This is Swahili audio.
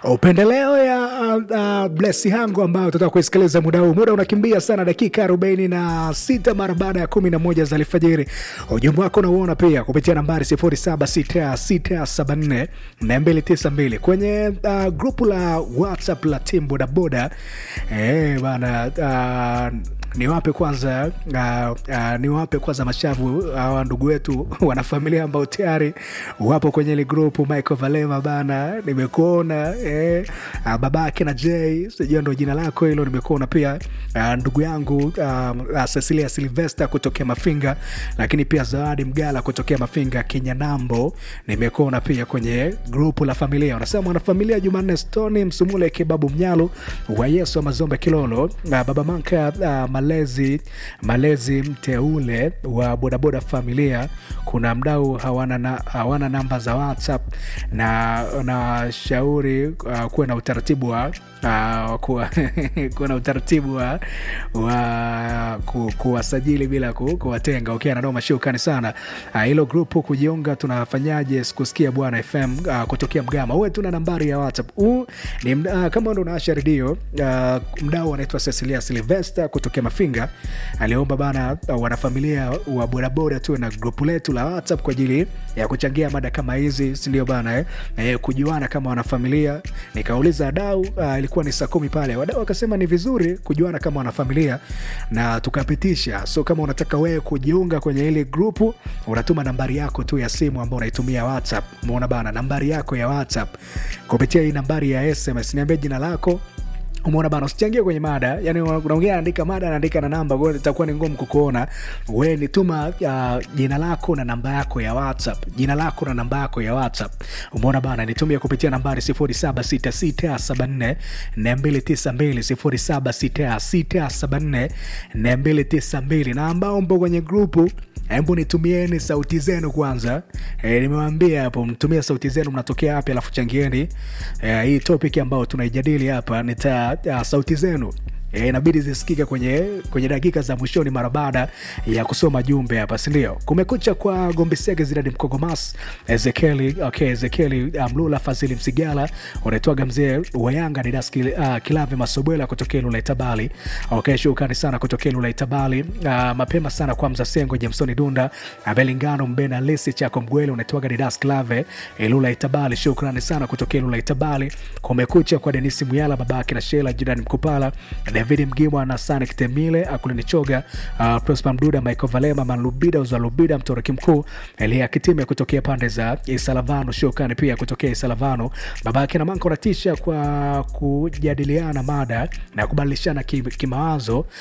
upendeleo ya uh, blesi hangu ambayo tutaka kuisikiliza muda huu. Muda unakimbia sana, dakika arobaini na sita mara baada ya kumi na moja za alfajiri. Ujumbe wako unauona pia kupitia nambari sifuri saba sita sita saba nne na mbili tisa mbili kwenye uh, grupu la WhatsApp la timu bodaboda eh, bana uh, niwape kwanza uh, uh, niwape kwanza mashavu hawa uh, ndugu wetu wanafamilia ambao tayari wapo kwenye ile grupu. Michael Valema bana, nimekuona eh, uh, babake na J sijua ndo jina lako hilo, nimekuona pia uh, ndugu yangu uh, uh, Cecilia Silvester kutokea Mafinga, lakini pia Zawadi Mgala kutokea Mafinga Kinyanambo, nimekuona pia kwenye grupu la familia. Wanasema mwanafamilia Jumanne Stoni Msumule Kebabu Mnyalu wa Yesu wa Mazombe Kilolo, uh, baba Manka uh, malezi malezi mteule wa bodaboda familia. Kuna mdau hawana, na, hawana namba za WhatsApp na na shauri uh, kuwe na utaratibu wa uh, kuwa, kuwa na utaratibu wa, wa ku, kuwasajili bila ku, kuwatenga. Okay, ananoma shukani sana hilo uh, grupu kujiunga. Tunafanyaje? Sikusikia bwana FM uh, kutokea Mgama. Uwe tuna nambari ya WhatsApp huu ni uh, kama ndo unaasha redio uh, mdau anaitwa Cecilia Silvester kutokea Mafinga aliomba bana uh, wanafamilia wa bodaboda tuwe na grupu letu la WhatsApp kwa ajili ya kuchangia mada kama hizi, sindio bana eh? Eh, kujuana kama wanafamilia. Nikauliza wadau uh, ilikuwa ni saa kumi pale, wadau wakasema ni vizuri kujuana kama wanafamilia na tukapitisha. So kama unataka wewe kujiunga kwenye ile grupu, unatuma nambari yako tu ya simu ambao unaitumia WhatsApp. Umeona bana, nambari yako ya WhatsApp kupitia hii nambari ya SMS, niambie jina lako Umeona bana, usichangie kwenye mada. Yani unaongea anaandika mada, anaandika na namba, kwa hiyo itakuwa ni ngumu kukuona wewe. Ni tuma uh, jina lako na namba yako ya WhatsApp, jina lako na namba yako ya WhatsApp. Umeona bana, nitumie kupitia nambari 076674 292 076674 na ambao mpo kwenye grupu Hebu nitumieni sauti zenu kwanza. E, nimewambia hapo mtumie sauti zenu, mnatokea wapi, alafu changieni e, hii topic ambayo tunaijadili hapa. Nita ya, sauti zenu E, inabidi zisikike kwenye, kwenye dakika za mwishoni mara baada ya kusoma jumbe hapa, sindio? Kumekucha kwa Gombisege Zidadi Mkogomas Ezekieli okay, Ezekieli Mlula Fazili Msigala unaitwaga mzee wa Yanga Didas uh, Kilave Masobwela kutokea Lula Itabali. Okay, shukrani sana kutokea Lula Itabali. Uh, mapema sana kwa Mzasengo Jamsoni Dunda Abelingano Mbena Lisi Chako Mgwele unaitwaga Didas Kilave Lula Itabali. Shukrani sana kutokea Lula Itabali. Kumekucha kwa Denisi Muyala babake na Shela Jirani Mkupala David Mgimwa na Sanik Temile Akulini Choga uh, Prosper Mduda Michael Valema Manlubida Uzalubida Mtoroki Mkuu Elia Kitime kutokea pande za Isalavano Shokani pia kutokea Isalavano babake na Manko natisha kwa kujadiliana mada na kubadilishana kimawazo